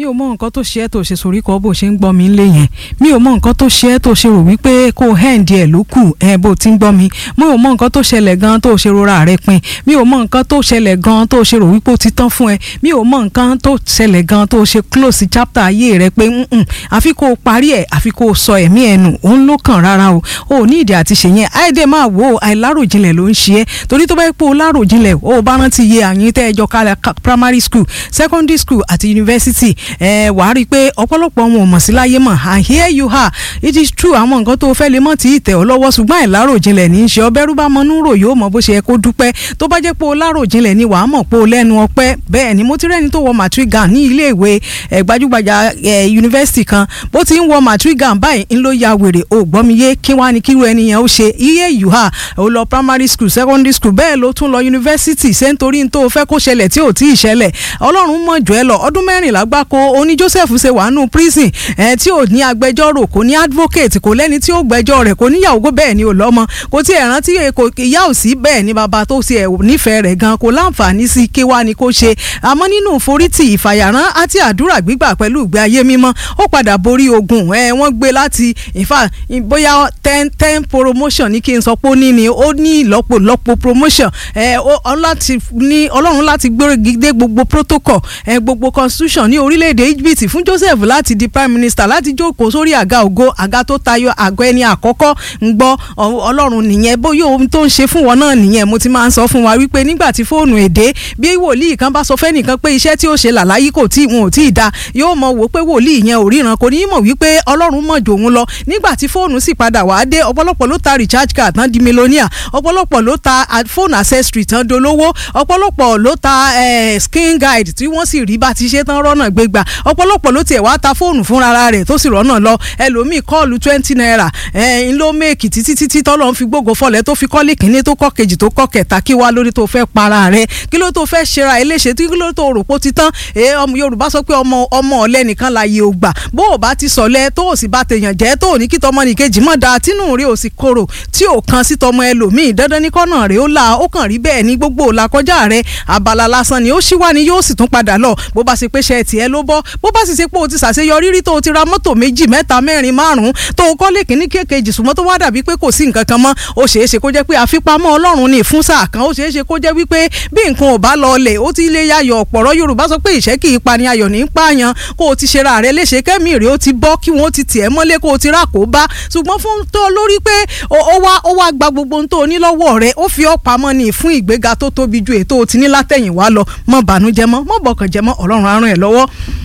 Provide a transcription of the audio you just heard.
mi ò mọ nǹkan tó ṣe ẹ́ tó ṣe sorí kọ́ bó ṣe ń gbọ́ mi ńlé yẹn mi ò mọ nǹkan tó ṣe ẹ́ tó ṣe rò wípé kó hẹ́ǹdì ẹ̀ ló kù ẹ̀ bó ti ń gbọ́ mi mi ò mọ nǹkan tó ṣẹlẹ̀ gan tó ṣe rora rẹ pin mi ò mọ nǹkan tó ṣẹlẹ̀ gan tó ṣe rò wípé ó ti tán fún ẹ mi ò mọ nǹkan tó ṣẹlẹ̀ gan tó ṣe close chapter ayé rẹ pé nǹkan àfi kó o parí ẹ̀ àfi kó o sọ ẹ̀mí ẹ̀ nù òun ló kàn rárá o ò ní ìdí àti ṣèyẹn àìdè máa wò ó àìláròjinlẹ̀ ló ń ṣe é torí tó bá yẹ pé o láròjinlẹ̀ o bá rántí iye àyín tẹ́ ẹjọ́ kalẹ̀ primary school secondary school àti university ẹ wàá rí i pé ọ̀pọ̀lọpọ̀ wọn ò mọ̀ sí láyé mọ̀ and here you are it is true àwọn nǹkan tó fẹ́ lè mọ̀ tí ì tẹ̀ ọ́ lọ́wọ́ ṣùgbọ́n àìláròjinlẹ̀ ní í ṣe ọbẹ̀rú bá mọ́nú rò yóò mọ bó ṣe yẹ kó dúpẹ́ tó bá jẹ́ pé o láròjinlẹ̀ ni wàá mọ̀ pé o lẹ́nu ọpẹ́ bẹ́ẹ̀ ni mo ti rẹ́ni tó wọ matrigan ní ilé ìwé gbajúgbajà yunifásitì kan bó ti ń wọ matrigan báyìí ń ló ya wèrè o gbọ́ mi yé kí wá ní kíru ẹni yẹn ó ṣe iye you are o lọ primary school secondary school bẹ́ẹ̀ ló tún lọ yunifásitì ṣé nítorí tó o fẹ́ kó ṣẹlẹ̀ tí ò tí ì ṣẹlẹ̀ ọlọ́run mọ̀ jù ẹ lọ ọdún mẹ́rìnlá gbáko oní Joseph ṣe wà nù prison ẹ tí ò ní agbẹjọ́rò kò ní advocate kò lẹ́ni tí ó gbẹ́jọ́ rẹ̀ kò níyàwó bẹ́ẹ̀ ni ò lọ́mọ kò tí ẹ̀ rántí ìyá ò sí bẹ́ẹ̀ ni bàbá tó ṣe ẹ̀ nífẹ̀ẹ́ rẹ̀ gan kò láǹfààní sí kí wá ni kó ṣe àmọ́ nínú forítì ìfàyàrán àti àdúrà gbígbà pẹ̀lú ìgbé ayé mímọ́ ó padà borí ogun ẹ wọ́n gbé láti ìfà bóyá ten ten promotion ní kí n sọ pé ó ní ni ó ní ìlọ́po lọ́po promotion ẹ ọlọ́run láti gbé gbogbo protocol ẹ gbogbo constitution ní orílẹ̀-èdè Egypt fún Joseph láti di prime minister láti jókòó sórí àga ògo àga tó tayọ àgọ́ ẹni àkọ́kọ́ ń gbọ́ ọlọ́run nìyẹn bóyá ohun tó ń ṣe fún wọn náà nìyẹn mo ti máa ń sọ fún wa wípé nígbà tí fóònù èdè bí wòlíì kan bá sọ fẹ́nìkan pé iṣẹ́ tí ó ṣe làlàyé kò tí wọn ò tí ì da yóò mọ wò pé wòlíì yẹn ò ríran kò ní í mọ̀ wípé ọlọ́run mọ̀ jò òun lọ nígbà tí fóònù sì padà wá dé ọ̀pọ̀lọpọ̀ ló ta recharge card tán di millionaire ọ̀pọ̀lọpọ̀ ló ta phone accessory tán dolówó ọ̀pọ̀lọpọ̀ ló ta skin guide tí wọ́n sì rí bá ti ṣe tán rọ́nà gbégbà ọ̀pọ̀lọpọ̀ ló tiẹ̀ wá ta fóònù fúnra rẹ̀ tó sì rọ́nà lọ ẹlòmíì kọ́ọ̀lù twenty naira ń ló méèkì títí títí tọ́lọ́ ń fi gbógo fọlẹ̀ tó fi kọ́lé kínní tó kọ́ kejì tó kọ́ kẹta kí wá lórí tó fẹ́ para rẹ̀ kí ló tó fẹ́ ṣera ẹ léṣe kí ló tó rò pó ti tán Yorùbá sọ pé ọmọ ọmọ ọ̀lẹ nìkan la yẹ ògbà bó o bá ti sọ̀lẹ̀ tó o sì bá tèèyàn jẹ́ tó o ní kí tọmọ nìkejì mọ̀ dáa tínú rẹ̀ ò sì korò tí ò kan sí tọmọ ẹlòmíì dandan ní kọ́nà rẹ̀ ó la ó kàn rí bẹ́ẹ̀ ní gbogbo òla kọjá rẹ̀ abala lásán ni ó ṣí wá ni yóò sì tún padà lọ bó bá ṣe pé ṣe tiẹ̀ ló bọ́ bó bá sì ṣe pé o ti ṣàṣeyọrí rí tó o ti ra mọ́tò méjì mẹ́ta mẹ́rin márùn-ún tó o kọ́lé kínní kékejì ṣùgbọ́n tó wá dàbí pé kò sí nǹkan kan mọ́ ó ṣeé ṣe kó jẹ́ pé àfipamọ́ ọlọ́run ni fún sáà kan ó ṣeé ṣe kó jẹ́ wípé bí nǹkan ò bá lọ ọlẹ̀ ó ti lé yayọ̀ ọ̀pọ̀rọ̀ Yorùbá sọ pé ìṣẹ́ kì í pani ayọ̀ ní pààyàn kó o ti ṣera rẹ léṣe kẹ́mì rẹ ó ti bọ́ kí wọ́n ti tiẹ̀ mọ́lé kó o ti rà kó bá ṣùgbọ́n fún tó lórí pé ó wá ó wá gba gbogbo ohun tó o ní lọ́wọ́ rẹ ó fi ọ́ pamọ́ ni fún ìgbéga tó tóbi ju ètò o ti ní látẹ̀yìnwá lọ mọ́ bànújẹ́ mọ́ mọ́ bọ̀kànjẹ́ mọ́ Ọlọ́run á ràn ẹ́ lọ́wọ́